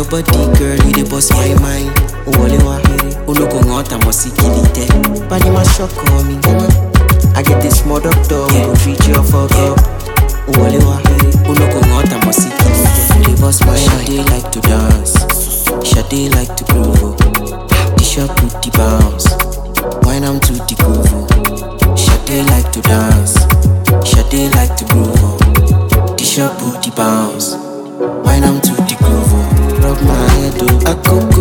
body, girl, you dey bust my mind. Wole wa, uno go out and must kilite. Body ma shock on me. I get this small doctor, we go treat you for girl. Wole wa, uno go out and must kilite. You dey bust my mind. Shade like to dance, Shade like to groove. oh. The shop put the bounce, wine am to the groove. oh. Shade like to dance, Shade like to groove. oh. The shop put the bounce, wine am to the groove. oh. Rub my head, oh, I could